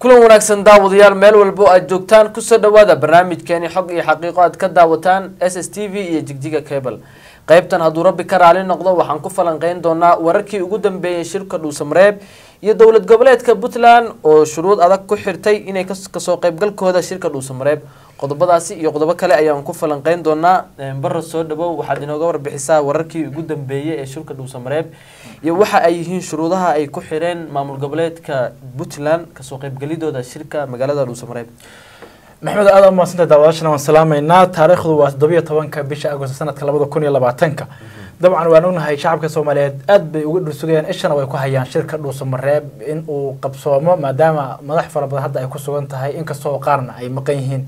kulan wanaagsan daawadayaal meel walbo aad joogtaan kusoo dhawaada barnaamijkeeni xog iyo xaqiiqo aad ka daawataan s s t v iyo jigjiga cable qaybtan hadduu rabbi ka raali noqdo waxaan ku falanqeyn doonaa wararkii ugu dambeeyey shirka dhuusamareeb iyo dowlad goboleedka puntland oo shuruud adag ku xirtay inay kasoo qaybgalkooda shirka dhuusamareeb qodobadaasi iyo qodobo kale ayaan ku falanqeyn doonaa bara soo dhawow waxaad inooga warbixisaa wararkii ugu dambeeyey ee shirka dhuusamareeb iyo waxa ay yihiin shuruudaha ay ku xireen maamul goboleedka puntland kasoo qaybgelidooda shirka magaalada dhuusamareeb maxmed aad u mahadsanta daawadaashana waan salaameynaa taariikhdu waa toddobiyo tobanka bisha agosto sanadka labada kun iyo labaatanka dabcan waan ognahay shacabka soomaaliyeed aad bay uga dhursugayaan ishana way ku hayaan shirka dhuusamareeb in uu qabsoomo maadaama madax fara badan hadda ay ku sugan tahay inkastoo qaarna ay maqan yihiin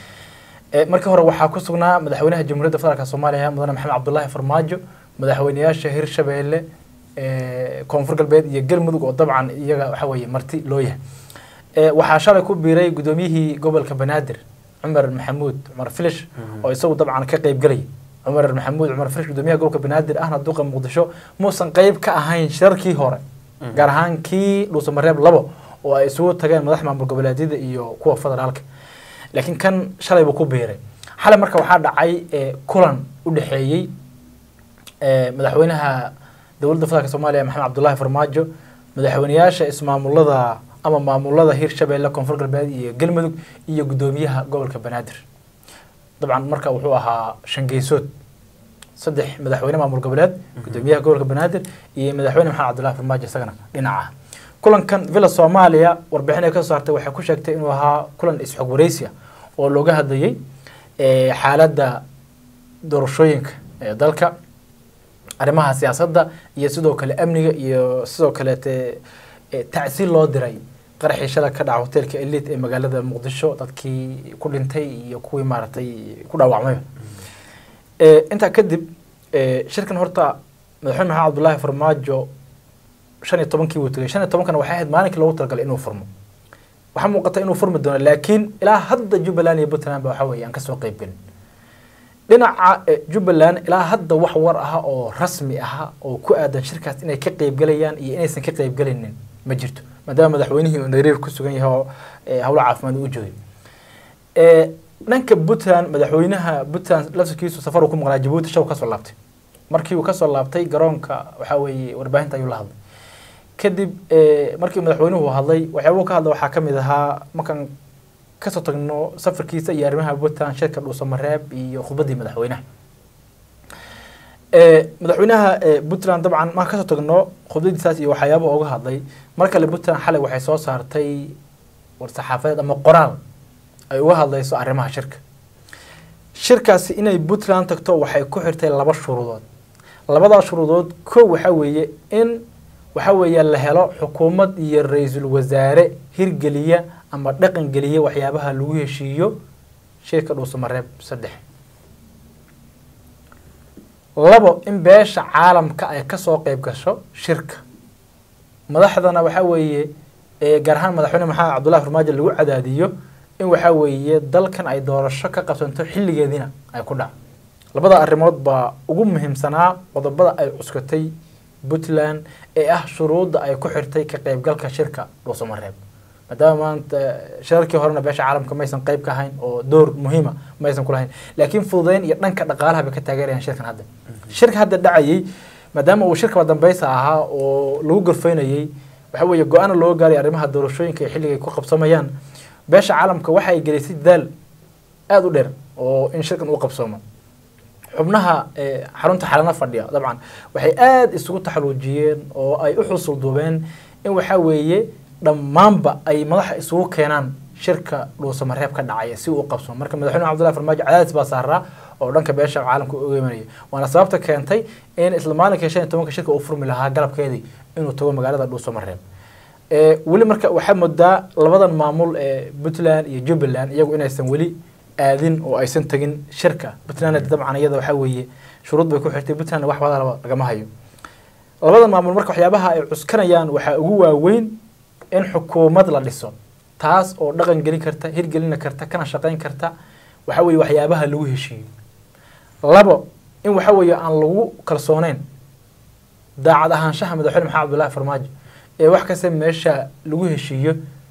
markii hore waxaa ku sugnaa madaxweynaha jamhuuriyadda federaalk soomaaliya mudane maxamed cabdulaahi farmaajo madaxweyneyaasha hirshabeelle koonfur galbeed iyo galmudug oo dabcan iyaga waxa weeye marti loo yahay waxaa shalay ku biiray guddoomiyihii gobolka banaadir cumar maxamuud cumar filish oo isagu dabcan ka qeyb gelay cumar maxamuud cumar filish gudoomiyaha gobolka banaadir ahna duqa muqdisho muusan qeyb ka ahayn shirarkii hore gaar ahaan kii dhuusamareeb labo oo ay isugu tageen madax maamul goboleedyada iyo kuwa federaalka laakiin kan shalay buu ku biiray xalay marka waxaa dhacay kulan u dhexeeyey madaxweynaha dowladda federaalk soomaaliya maxamed cabdulaahi farmaajo madaxweyneyaasha ismaamulada ama maamulada hirshabeelle koonfur galbeed iyo galmudug iyo guddoomiyaha gobolka banaadir dabcan marka wuxuu ahaa shangeysood saddex madaxweyne maamul goboleed guddoomiyaha gobolka banaadir iyo madaxweyne maxamed cabdulahi farmaajo isagana dhinaca kulankan villa soomaaliya warbixin ay ka soo saartay waxay ku sheegtay inuu ahaa kulan isxog wareysi ah oo looga hadlayay xaaladda doorashooyinka ee dalka arrimaha siyaasadda iyo sidoo kale amniga iyo sidoo kaleete tacsiil loo diray qaraxii shalay ka dhaca hoteelka elite ee magaalada muqdisho dadkii ku dhintay iyo kuwii maaragtay ku dhaawacmayba intaa kadib shirkan horta madaxweyne maxamed cabdulaahi farmaajo shan iyo tobankii wuu tegay shan iyo tobankana waxay ahayd maalinkii loogu talagalay inuu furmo waxaa muuqata inuu furmi doono laakiin ilaa hadda jubbaland iyo puntland ba waxa weeye aan kasoo qeyb gelin dhinaca jubbaland ilaa hadda wax war aha oo rasmi aha oo ku aadan shirkaas inay ka qeybgelayaan iyo inaysan ka qeybgelaynin ma jirto maadaama madaxweynihii uu nairobi ku sugan yahay oo howlo caafimaad u joogay dhanka puntland madaxweynaha puntland laftirkiisu safar uu ku maqnaa jabuuti shaw kasoo laabtay markii uu kasoo laabtay garoonka waxaa weeye warbaahinta ayuu la hadlay kadib markii madaxweynuhu hadlay waxyaabuu ka hadla waxaa kamid ahaa markaan kasoo tagno safarkiisa iyo arrimaha puntland shirka dhuusamareeb iyo khudbaddii madaxweynaha madaxweynaha puntland dabcan markaan kasoo tagno khudbadiisaas iyo waxyaaba uga hadlay mar kale puntland xalay waxay soo saartay war-saxaafadeed ama qoraal ay uga hadlayso arrimaha shirka shirkaasi inay puntland tagto waxay ku xirtay laba shuruudood labadaa shuruudood kow waxaa weeye in waxa weeye la helo xukuumad iyo ra-iisul wasaare hirgeliya ama dhaqan geliya waxyaabaha lagu heshiiyo shirka dhuusamareeb saddex labo in beesha caalamka ay kasoo qeyb gasho shirka madaxdana waxaa weeye gaar ahaan madaxweyne maxamed cabdullahi farmaajo lagu cadaadiyo in waxaa weeye dalkan ay doorasho ka qabsanto xilligeediina ay ku dhaco labada arrimood baa ugu muhiimsanaa qodobada ay cuskatay puntland ee ah shuruudda ay ku xirtay ka qeybgalka shirka dhuusamareeb maadaama maanta shirarkii horena beesha caalamka maysan qeyb ka ahayn oo door muhiima maysan kulahayn laakiin fududeyn iyo dhanka dhaqaalaha bay ka taageerayaan shirkan hadda shirka hadda dhacayay maadaama uu shirkaba dambeysa ahaa oo lagu gorfeynayay waxa weeye go-aana loo gaaray arrimaha doorashooyinka ee xilliga ay ku qabsamayaan beesha caalamka waxa ay gelisay dadaal aada u dheer oo in shirkan uu qabsoomo xubnaha xarunta xalana fadhiya dabcan waxay aada isugu taxaluujiyeen oo ay u xusul duubeen in waxaa weeye dhammaanba ay madaxa isugu keenaan shirka dhuusamareeb ka dhacaya si uu qabsamo marka madaxweyne cabdullahi farmaajo cadaadis baa saaraa oo dhanka beesha caalamka uga imanaya waana sababta keentay in isla maalinka shan iyo tobanka shirka uu furmi lahaa galabkeedii inuu tago magaalada dhuusamareeb weli marka waxaa moodaa labadan maamul ee puntland iyo jubbaland iyagu inaysan weli aadin oo aysan tegin shirka puntland dabcan iyada waxaa weeye shuruud bay ku xirtay puntland wax wadalaba lagama hayo labadan maamul marka waxyaabaha ay cuskanayaan waxaa ugu waaweyn in xukuumad la dhiso taas oo dhaqan gelin karta hirgelina karta kana shaqayn karta waxa weeye waxyaabaha lagu heshiiyo labo in waxa weeye aan lagu kalsooneyn daacad ahaanshaha madaxweyne maxamed cabdullaahi farmaajo ee wax kasta meesha lagu heshiiyo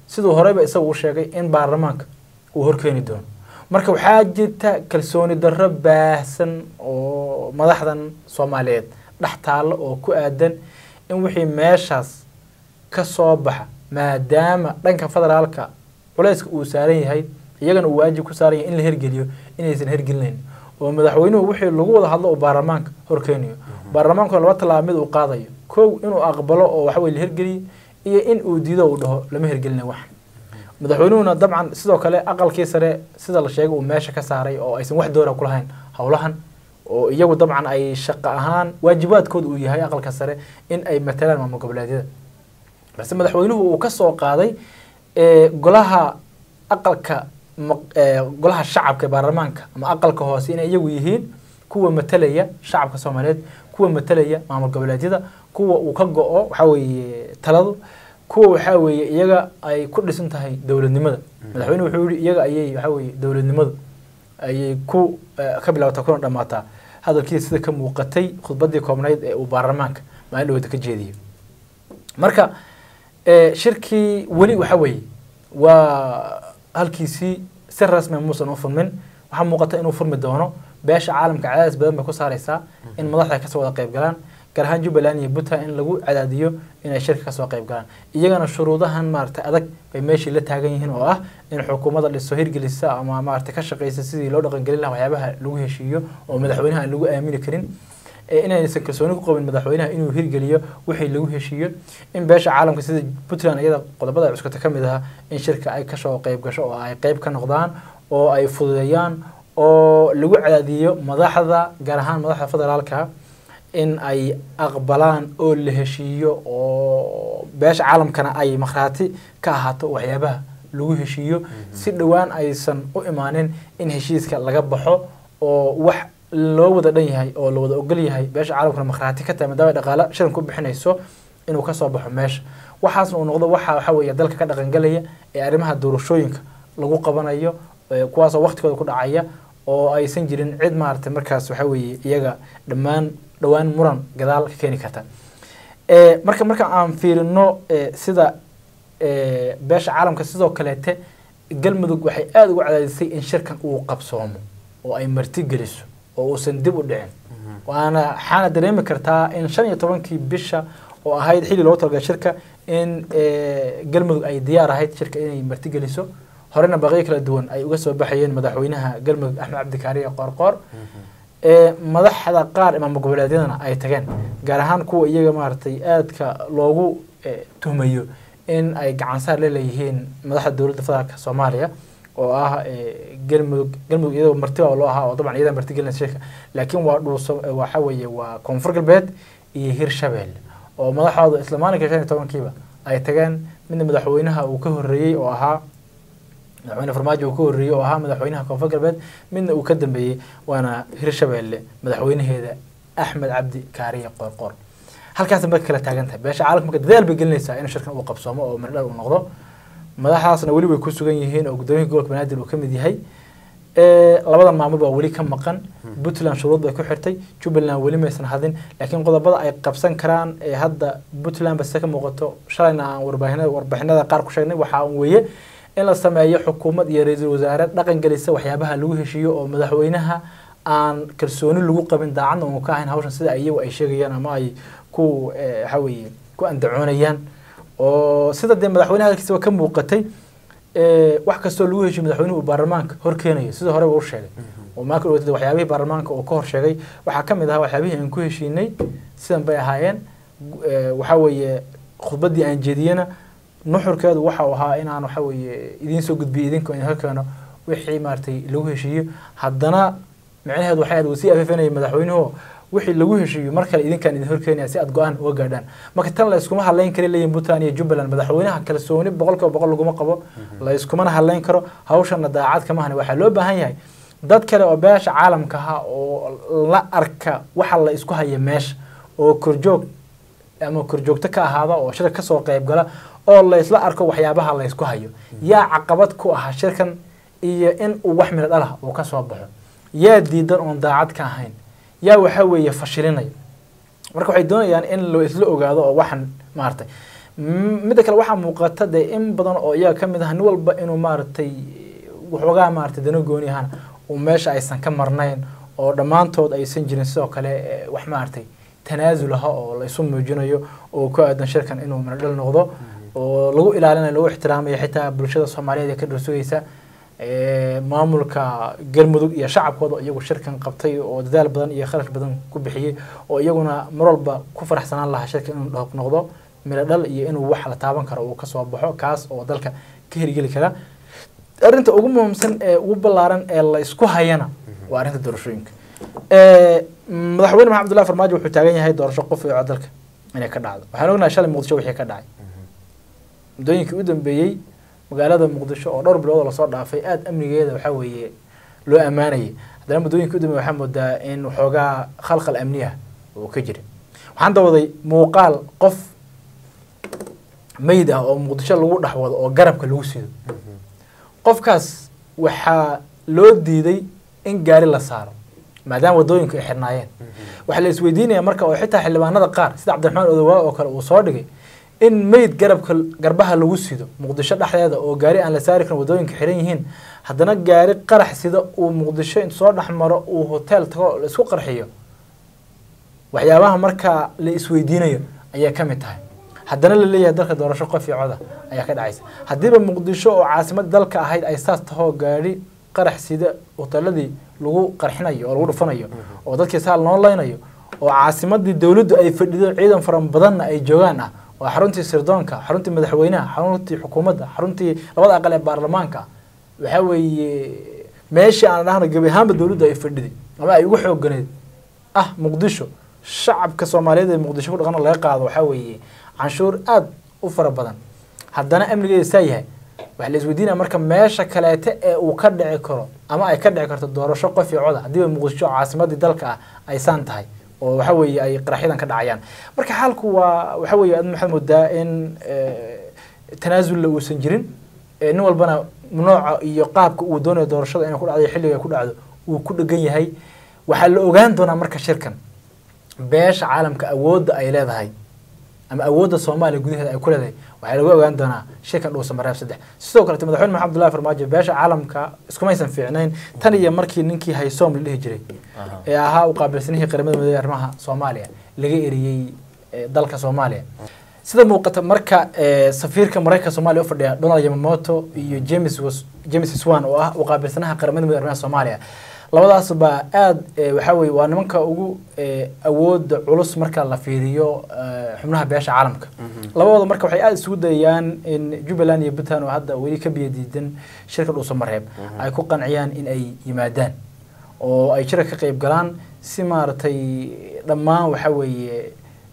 siduu horeyba isagu u sheegay in baarlamaanka uu horkeeni doono marka waxaa jirta kalsooni darro baahsan oo madaxdan soomaaliyeed dhex taallo oo ku aadan in wixii meeshaas ka soo baxa maadaama dhanka federaalka culayska uu saaran yahay iyagana uu waajib ku saaran yahay in la hergeliyo inaysan hergelinayn oo madaxweynuhu wixii lagu wada hadlo uu baarlamaanka horkeenayo baarlamaanku laba tallaabo mid uu qaadayo kow inuu aqbalo oo waxaweye la hergeliyo iyo in uu diido uu dhaho lama hergelina wax madaxweynuhuna dabcan sidoo kale aqalkii sare sida la sheegay uu meesha ka saaray oo aysan wax doora ku lahayn howlahan oo iyagu dabcan ay shaqo ahaan waajibaadkooda uu yahay aqalka sare in ay matalaan maamul goboleedyada balse madaxweynuhu uu ka soo qaaday golaha aqalka golaha shacabka ee baarlamaanka ama aqalka hoose inay iyagu yihiin kuwa matalaya shacabka soomaaliyeed kuwa matalaya maamul goboleedyada kuwa uu ka go-o waxaa weeye taladu kuwa waxaa weeye iyaga ay ku dhisan tahay dowladnimada madaxweynuhu wuxuu yihi iyaga ayay waxaa weeye dowladnimadu ayay ku ka bilaabataa kuna dhamaataa hadalkiisa sida ka muuqatay khudbadii koobnayd ee uu baarlamaanka maalin dhawada ka jeediyay marka shirkii weli waxa weeye waa halkiisii si rasmi muusan u furmin waxaa muuqata inuu furmi doono beesha caalamka cadaadis badan bay ku saareysaa in madaxda kasoo wada qayb galaan gaar ahaan jubbaland iyo puntland in lagu cadaadiyo inay shirka kasoo qayb galaan iyagana shuruudahan maaragtay adag bay meeshii la taagan yihiin oo ah in xukuumadda dhiso hirgelisa ama maaragtay ka shaqeysa sidii loo dhaqangelin lahaa waxyaabaha lagu heshiiyo oo madaxweynaha aan lagu aamini karin inaysan kalsooni ku qabin madaxweynaha inuu hirgeliyo wixii lagu heshiiyo in beesha caalamka sida puntland iyada qodobada cuskata ka mid aha in shirka ay kasoo qayb gasho oo ay qayb ka noqdaan oo ay fududeeyaan oo lagu cadaadiyo madaxda gaar ahaan madaxda federaalka in ay aqbalaan oo la heshiiyo oo beesha caalamkana ay makhraati ka ahaato waxyaabaha lagu heshiiyo si dhowaan aysan u imaanin in heshiiska laga baxo oo wax loo wada dhan yahay oo la wada ogol yahay beesha caalamkuna makhraati ka tahay maadaama dhaqaale shiran ku bixinayso inuu kasoo baxo meesha waxaasna uu noqdo waxa waxa weeye dalka ka dhaqangelaya ee arrimaha doorashooyinka lagu qabanayo kuwaasoo waqtigooda ku dhacaya oo aysan jirin cid maaragtay markaas waxa weeye iyaga dhammaan dhowaan muran gadaal ka keeni karta marka marka aan fiirino sida beesha caalamka sidoo kaleete galmudug waxay aada ugu cadaadisay in shirkan uu qabsoomo oo ay marti geliso oo uusan dib u dhicin waana waxaana dareemi kartaa in shan iyo tobankii bisha oo ahayd xilli loogu talagalay shirka in galmudug ay diyaar ahayd shirka inay marti geliso horena baqiyo kala duwan ay uga soo baxayeen madaxweynaha galmudug axmed cabdikaariye qoorqoor madaxda qaar imaam goboleedyadana ay tageen gaar ahaan kuwa iyaga maaragtay aadka loogu tuhmayo in ay gacansaar la leeyihiin madaxda dowladda federaalka soomaaliya oo ah galmudug galmudug iyadoo martiba loo ahaa oo dabcan iyada marti gelinaysa shirka laakiin waa dhulso waxa weeye waa koonfur galbeed iyo hirshabelle oo madaxooda isla maalinka shan iyo tobankiiba ay tageen midna madaxweynaha uu ka horreeyey oo ahaa madaxweyne farmaajo uu ka horreeyey oo ahaa madaxweynaha koonfur galbeed midna uu ka dambeeyey waana hirshabelle madaxweynaheeda axmed cabdi kaariye qoorqoor halkaas marka kala taagan tahay beesha caalamka marka dadaal bay gelinaysaa in shirkan uu qabsoomo oo mirdhal uu noqdo madaxdaasna weli way ku sugan yihiin oo guddoomiyaha gobolka banaadir uu ka mid yahay labadan maamul baa weli ka maqan puntland shuruud bay ku xirtay jubbaland weli maysan hadin laakiin qodobada ay qabsan karaan ee hadda puntland base ka muuqato shalayna aan warbaahinada warbixinada qaar ku sheegnay waxaa weeye in la sameeyo xukuumad iyo ra-iisul wasaare dhaqan gelisa waxyaabaha lagu heshiiyo oo madaxweynaha aan kalsooni lagu qabin daacadna uu ka ahayn hawshan sida iyagu ay sheegayaan ama ay ku waxa weeye ku andacoonayaan oo sida dee madaxweynaha hadalkiisaba ka muuqatay wax kastoo lagu heshiyo madaxweynuhu uu baarlamaanka hor keenayo sidoo horeba u sheegay oo maaka dhawatay waxyaabihii baarlamaanka uu ka hor sheegay waxaa ka mid ahaa waxyaabihii aan ku heshiinay sidan bay ahaayeen waxa weeye khudbaddii aan jeediyena nuxurkeedu waxa uu ahaa inaan waxa weeye idiin soo gudbiyo idinka idin keeno wixii maaragtay lagu heshiiyo haddana micnaheedu waxay aad sii afeefenayay madaxweynuhu wixii lagu heshiiyo mar kale idinkaan idin horkeenaya si aad go-aan uga gaadhaan marka tan la iskuma hadlayn kari leeyihin puntland iyo jubbaland madaxweynaha kalsooni boqol kiiba boqol laguma qabo la iskumana hadlayn karo hawshana daacad kama hani waxaa loo baahan yahay dad kale oo beesha caalamka ah oo la arka waxa la isku haya meesha oo korjoog ama korjoogto ka ahaada oo shirka kasoo qayb gala oo la isla arko waxyaabaha la isku hayo yaa caqabad ku aha shirkan iyo in uu wax miro dhalah uu kasoo baxo yaa diidan oon daacad ka ahayn yaa waxa weeye fashilinaya marka waxay doonayaan in loo isla ogaado oo waxan maaragtay M- midda kale waxaa muuqata dee in badan oo iyaga ka mid ah nin walba inuu maaragtay waxoogaa maaragtay dano gooni ahaan uu meesha aysan ka marnayn oo dhammaantood aysan jirin sidoo kale eh, wax maaragtay tanaasul aha oo la isu muujinayo oo ku aadan shirkan inuu minadhal noqdo oo lagu ilaalinayo lagu ixtiraamayo xitaa bulshada soomaaliyeed ee ka dhursugaysa eh, maamulka galmudug iyo shacabkooda iyagu shirkan qabtay oo dadaal badan iyo kharash badan ku bixiyey oo iyaguna mar walba ku faraxsanaan lahaa shirkan inuu dhoq noqdo miro dhal iyo inuu wax la taaban karo uu kasoo baxo kaas oo dalka ka hirgeli kara arrinta ugu muhiimsan ee ugu ballaaran ee la isku hayana waa arrinta doorashooyinka Eh, madaxweyne maxamed abdullahi farmaajo wuxuu taagan yahay doorasho qof iyo cod dalka inay ka dhacdo waxaan ognahay shalay muqdisho wixii ka dhacay muddooyinkii u dambeeyey magaalada muqdisho oo dhowr bilood oo lasoo dhaafay aada amnigeeda waxaa weeye loo ammaanayay haddana muddooyinkii u dambeeyey waxaa moodaa in waxoogaa khalkhal amniya uu ka jira waxaan dawaday muuqaal qof meyd ah oo muqdisho lagu dhex wado oo garabka lagu sido qofkaas waxaa loo diiday in gaari la saaro maadaama wadooyinku ay xirnaayeen waxaa la isweydiinaya marka oo xitaa xildhibaanada qaar sida cabdiraxmaan odowaa oo kale uu soo dhigay in meyd garabka garbaha lagu sido muqdisho dhexdeeda oo gaari aan la saari karin wadooyinka xiran yihiin haddana gaari qarax sida uu muqdisho intu soo dhex maro uu hotel tago oo la isku qarxiyo waxyaabaha markaa la isweydiinayo ayaa ka mid tahay haddana la leeyahay dalka doorasho qof iyo coda ayaa ka dhacaysa haddiiba muqdisho oo caasimada dalka ahayd ay saas tahoo gaadhi qarax sida hoteeladii lagu qarxinayo oo lagu dhufanayo oo dadkii saal noo leynayo oo caasimadii dowladdu ay fadhido ciidan fara badanna ay joogaan ah oo xaruntii sirdoonka xaruntii madaxweynaha xaruntii xukuumadda xaruntii labada aqal ee baarlamaanka waxaa weeye meeshii aan dhahno gebi ahaanba dowladdu ay fadhiday ama ay ugu xooganeed ah muqdisho shacabka soomaaliyeed ee muqdisho ku dhaqan laga qaado waxaa weeye canshuur aada u fara badan haddana amnigeeda saa yahay waxaa la isweydiinaya marka meesha kaleete ee uu ka dhici karo ama ay ka dhici karto doorasho qof iyo coda haddiiba muqdisho caasimadii dalka ah ay saan tahay oo waxa weeye ay qaraxyadan ka dhacayaan marka xaalku waa waxa weeye aad maxaad moodaa in tanaasulla uusan jirin Eh, nin walbana nooca iyo qaabka uu doonayo doorashada inay ku dhacdo iyo xilliga ay ku dhacdo uu ku dhegan yahay waxaa la ogaan doonaa marka shirkan beesha caalamka awoodda ay leedahay ama awoodda soomaaliya gudaheeda ay ku leedahay waxaa lagu ogaan doonaa shirkan dhuusa mareeb saddex sidoo kalete madaxweyne maxamed abdullahi farmaajo beesha caalamka iskumaysan fiicnayn tan iyo markii ninkii haysoom la dhihi jiray ee ahaa u qaabilsanihii qaramada midoobey arrimaha soomaaliya laga eriyey eh, dalka soomaaliya sida muuqata marka eh, safiirka maraykanka soomaaliya u fadhiya donald yamamoto iyo james was james swan oo ah u qaabilsanaha qaramada midoobey arrimaha soomaaliya labadaas baa aada waxaa weye waa nimanka ugu eh, awooda culus marka la fiiriyo eh, xubnaha beesha caalamka labadooda marka waxay aada isugu dayayaan in jubbaland iyo puntland oo hadda weli ka biyo diidan shirka dhuuso mareeb ay ku qanciyaan in ay yimaadaan oo ay shirka ka qeyb galaan si maaragtay dhammaan waxaa weeye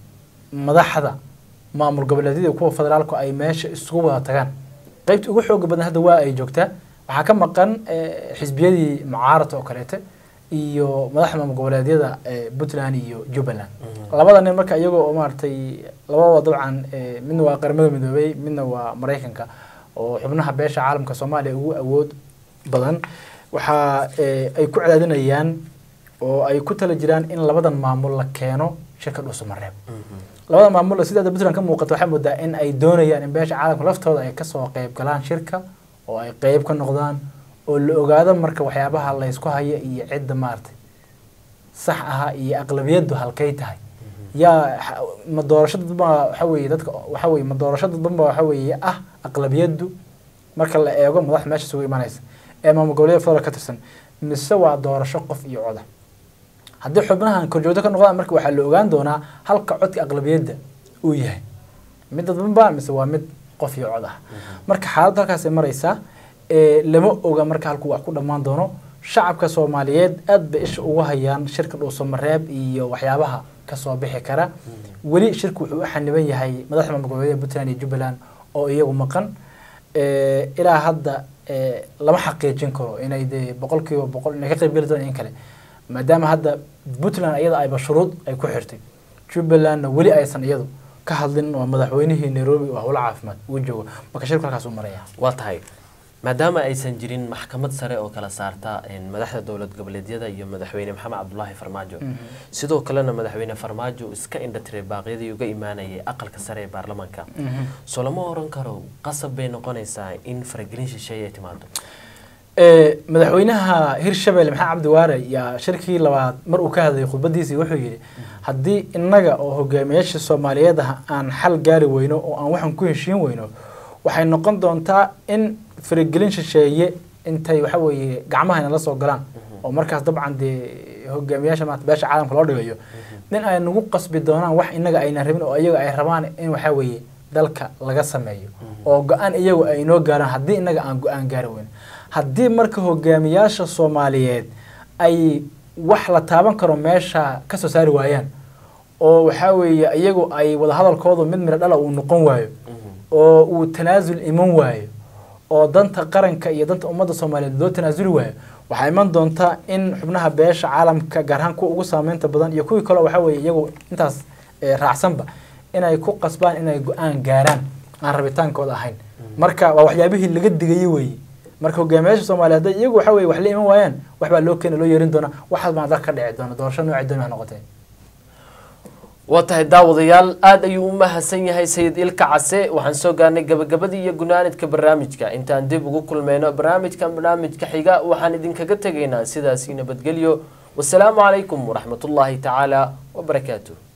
madaxda maamul goboleedyada kuwa federaalku ay meesha isugu wada tagaan qeybta ugu xooga badan hadda waa ay joogtaa waxaa ka maqan eh, xisbiyadii mucaaradka oo kaleete iyo madaxda maamul goboleedyada eh, puntland iyo jubbaland labada nin marka iyagoo oo maaragtay labadaba dabcan eh, midna waa qaramada midoobey midna waa maraykanka oo xubnaha beesha caalamka soomaaliya ugu awood badan waxa eh, ay ku cadaadinayaan oo ay ku tala jiraan in labadan maamul la keeno shirka dhuuso mareeb labada maamul sida hadda puntland ka muuqato waxaa moodaa in ay doonayaan in beesha caalamka laftooda ay kasoo qeyb galaan shirka oo ay qeyb ka noqdaan oo la ogaado marka waxyaabaha laysku haya iyo cidda maaragtay sax aha iyo aqlabiyaddu halkay tahay yaa xa- ma doorasho dadba waxa weeye dadka waxa weeye ma doorasho dadbanba waxa weeye ah aqlabiyaddu marka la eego madax meesha isugu imanaysa ee maamul goboleeda federal ka tirsan mise waa doorasho qof iyo coda haddii xubnahan korjoogto ka noqdaan marka waxaa la ogaan doonaa halka codka aqlabiyadda uu yahay mid dadbanba mise waa mid qof iyo cod ah marka xaaladdu halkaas ay maraysaa ee lama oga marka halku wax ku dhammaan doono shacabka soomaaliyeed aad bay isha ugu hayaan shirka dhuuso mareeb iyo waxyaabaha kasoo bixi kara weli shirku wuxuu u xaniban yahay madaxda maamul goboleedyada puntland iyo jubbaland oo iyagu maqan Eh, ilaa hadda eh, lama xaqiijin karo inay dee boqol kiiba boqol inay ka qayb geli doonaan in kale maadaama hadda puntland iyada ayba shuruud ay ku xirtay jubbalandna weli aysan iyadu ka hadlin oo madaxweynihii nairobi oo howlo caafimaad uu joogo marka shirku halkaas u maraya waa tahay maadaama aysan jirin maxkamad sare oo kala saarta een, madaxda dowlad goboleedyada iyo madaxweyne maxamed cabdulaahi farmaajo sidoo kalena madaxweyne farmaajo iska indhatiray baaqyadii uga imaanayay aqalka sare ee baarlamaanka soo lama oran karo qasab bay noqonaysaa in faragelin shisheeye ay timaado Ee, madaxweynaha hirshabelle maxamed cabdi waare yaa shirkii labaad mar uu ka hadlayay khudbadiisii wuxuu yidhi haddii innaga oo hogaamiyaasha soomaaliyeed ah aan xal gaari weyno oo aan waxan ku heshiin weyno waxay noqon doontaa in faragelin shisheeye intay waxa weeye gacmahayna la soo galaan oo markaas dabcan dee hogaamiyaasha maanta beesha caalamka loo dhigayo in ay nagu qasbi doonaan wax innaga aynan rabin oo iyaga ay rabaan in waxa weeye dalka laga sameeyo oo go-aan iyagu ay inoo gaaraan haddii innaga aan go-aan gaari weyno haddii marka hogaamiyaasha soomaaliyeed ay wax la taaban karo meesha ka soo saari waayaan oo waxaa weeye iyagu ay wadahadalkoodu mid midho dhala uu noqon waayo oo uu tanaasul iman waayo oo danta qaranka iyo danta ummadda soomaaliyeed loo tanaasuli waayo waxaa iman doontaa in xubnaha beesha caalamka gaar ahaan kuwa ugu saameynta badan iyo kuwii kaleo waxaa weeye iyagu intaas eh, raacsanba inay ku qasbaan inay go-aan gaaraan aan rabitaankooda ahayn marka waa waxyaabihii laga digayay weeye marka hogaamiyaasha soomaaliyeed hadday iyagu waxa weye wax la iman waayaan wax baa loo keena loo yeerin doonaa waxaas baan dalka ka dhici doona doorasho noocii dooni ha noqotee waa tahay daawadayaal aada ayuu u mahadsan yahay sayid ilka case waxaan soo gaarnay gabagabadii iyo gunaanidka barnaamijka intaan dib ugu kulmayno barnaamijkan barnaamijka xiga waxaan idinkaga tegaynaa sidaasi nabadgelyo wasalaamu calaykum waraxmatullaahi tacaala wabarakaatuh